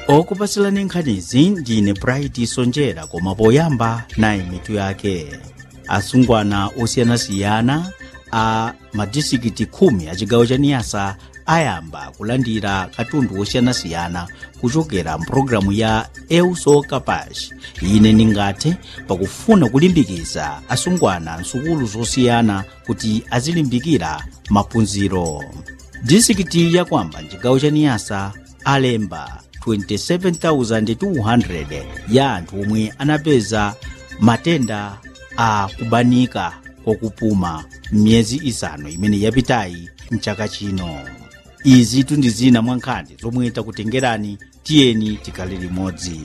okupatsirani nkhanizi ndine bright sonjera koma poyamba nayi mitu yake asungwana osiyanasiyana a madisikiti khumi a chigawo cha niyasa ayamba kulandira katundu osiyanasiyana kuchokera mpulogalamu ya euso kapash ine ndingathe pakufuna kulimbikiza asungwana nsukulu zosiyana kuti azilimbikira maphunziro disikiti yakwamba mchigawo cha niyasa alemba 27,200 ya anthu omwe anapeza matenda a kubanika kwakupuma m'miyezi isanu imene yapitayi mchaka chino izi tundi zina mwa nkhani zomwe takutengerani tiyeni tikhale limodzi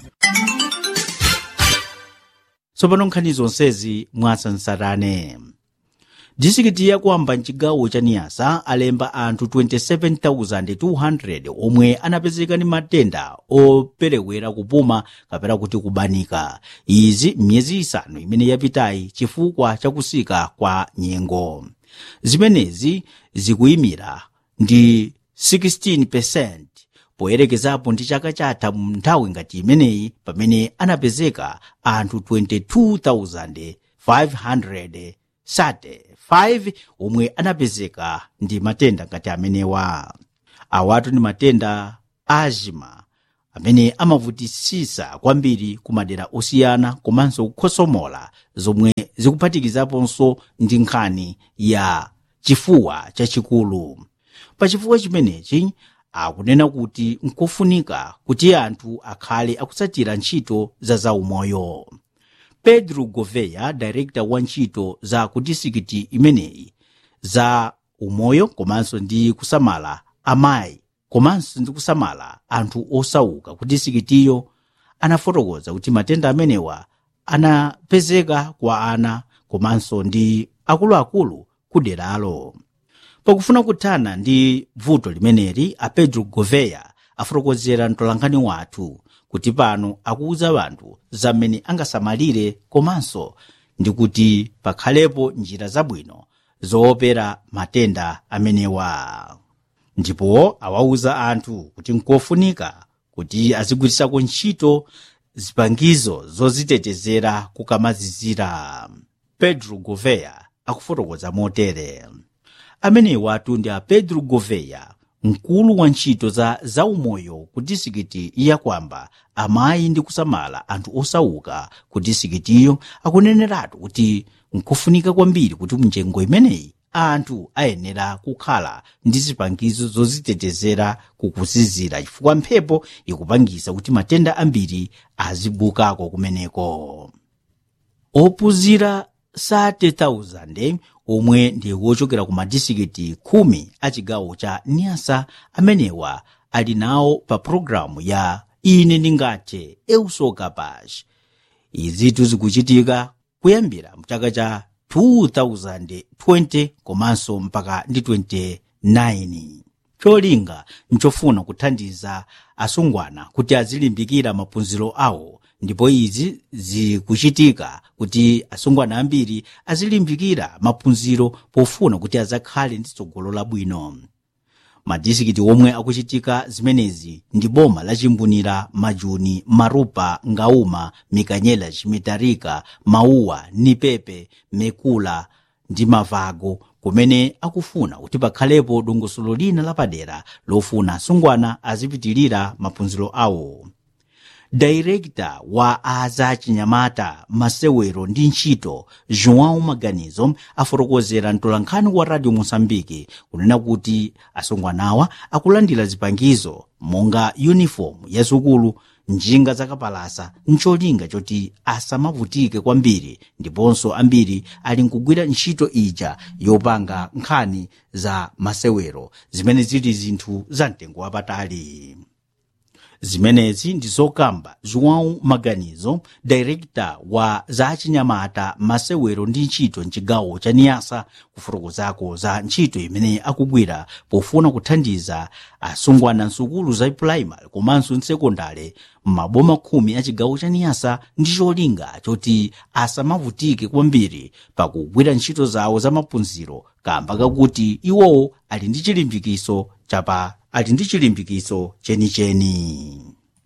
tsopano nkhani zonsezi mwatsansarane disikiti yakwamba mchigawo cha niyasa alemba anthu 27,200 omwe anapezeka ndi matenda operewera kupuma kapena kuti kubanika izi m'miyezi isanu imene yapitayi chifukwa chakusika kwa nyengo zimenezi zikuyimira ndi 16% poyerekezapo ndi chaka chatha mu nthawi ngati imeneyi pamene anapezeka anthu 22,500 sate 5 omwe anapezeka ndi matenda ngati amenewa awatu ndi matenda azima amene amavutisisa kwambiri ku madera osiyana komanso kukhosomola zomwe zikuphatikizaponso ndi nkhani ya chifuwa chachikulu pachifukwa chimenechi akunena kuti nkofunika kuti anthu akhale akutsatira ntchito za zaumoyo pedro goveya director wa ntchito za ku disikiti imeneyi za umoyo komanso ndi kusamala amayi komanso ndi kusamala anthu osauka ku disikitiyo anafotokoza kuti matenda amenewa anapezeka kwa ana komanso ndi akuluakulu ku deralo pakufuna kuthana ndi vuto limeneli a pedro goveya afotokozera mtolankhani wathu kuti pano akuwuza anthu zamene angasamalire komanso ndi kuti pakhalepo njira zabwino zoopera matenda amenewa ndipo awawuza anthu kuti nkofunika kuti azigwirisako ntchito zipangizo zozitetezera kukamazizira pedro goveya akufotokoza motere amenewa atundi a pedro goveya mkulu wa ntchito za zaumoyo ku disikiti yakwamba amayi ndi kusamala anthu osauka ku disikitiyo akuneneratu kuti nkufunika kwambiri kuti munjengo imeneyi anthu ayenera kukhala ndi zipangizo zozitetezera kukuzizira chifukwa mphepo ikupangisa kuti matenda ambiri azibukako kumeneko ophunzira 30,000 omwe ndi wochokera ku madisikiti khumi a chigawo cha niyasa amenewa ali nawo pa pulogalamu ya ine ndingathe eusokapash izitu zikuchitika kuyambira mchaka cha 2020 komanso mpaka ndi 29 cholinga nchofuna kuthandiza asungwana kuti azilimbikira maphunziro awo ndipo izi zikuchitika kuti asungwana ambiri azilimbikira maphunziro pofuna kuti azakhale ndi tsogolo labwino madisikiti omwe akuchitika zimenezi ndi boma la chimbunira majuni marupa ngauma mikanyela chimitarika mauwa nipepe mekula ndi mavago kumene akufuna kuti pakhalepo dongosolo lina lapadera lofuna asungwana azipitirira maphunziro awo dairekta wa azachinyamata masewero ndi ntchito joão maganizo afotokozera mtolankhani wa radio moçambique kunena kuti asungwanawa akulandira zipangizo monga uniform ya sukulu njinga zakapalasa ncholinga choti asamavutike kwambiri ndiponso ambiri ali nkugwira ntchito ija yopanga nkhani za masewero zimene zili zinthu za mtengo wapatali zimenezi ndi zokamba joão maganizo director wa zachinyamata masewero ndi ntchito mchigawo cha niyasa kufotokozako za ntchito imene akugwira pofuna kuthandiza asungwana nsukulu za primary komanso nsekondale m'maboma khumi a chigawo cha niyasa ndi cholinga choti asamavutike kwambiri pakugwira ntchito zawo za maphunziro kamba kakuti iwowo ali ndi chilimbikiso chapa ali ndi chilimbikiso chenicheni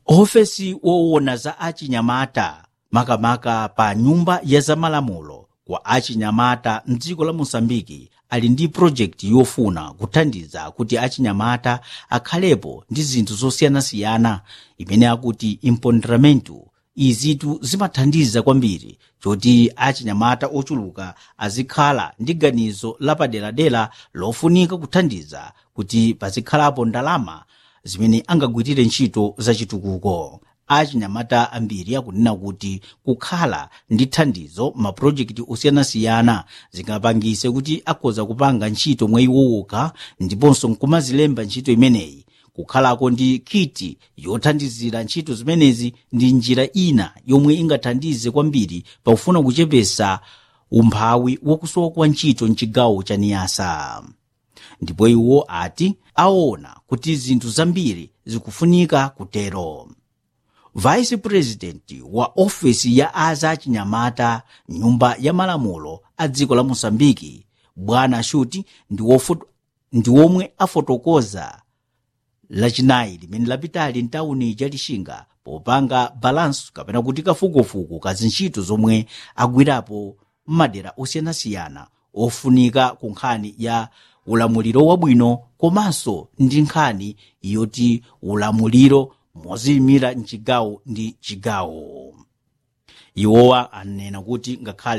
ofesi woona za achinyamata makamaka pa nyumba ya zamalamulo kwa achinyamata mdziko la mosambiki ali ndi projekti yofuna kuthandiza kuti achinyamata akhalepo ndi zinthu zosiyanasiyana imene akuti imponderamentu izitu zimathandiza kwambiri choti achinyamata ochuluka azikhala ndi ganizo lapaderadera lofunika kuthandiza kuti pazikhalapo ndalama zimene angagwirire ntchito zachitukuko achinyamata ambiri akunena kuti kukhala ndi thandizo mapulojekiti osiyanasiyana zingapangise kuti akhoza kupanga ntchito mwa iwowoka ndiponso nkumazilemba ntchito imeneyi kukhalako ndi kiti yothandizira ntchito zimenezi ndi njira ina yomwe ingathandize kwambiri pakufuna kuchepesa umphawi wakusowa kwa ntchito mchigawo cha niyasa ndipo iwo ati aona kuti zinthu zambiri zikufunika kutero vice president wa ofesi ya aza achinyamata nyumba ya malamulo a dziko la mosambiki bwana shuti ndi wofo- ndi womwe afotokoza lachinayi limene lapitali mtawuni ya lixinga popanga balanso kapena kuti kafukufuku ka zintchito zomwe agwirapo m'madera osiyanasiyana ofunika ku nkhani ya ulamuliro wabwino komanso ndi nkhani yoti ulamuliro moziyimira mchigawo ndi chigawo iwowa anena kuti ngakhale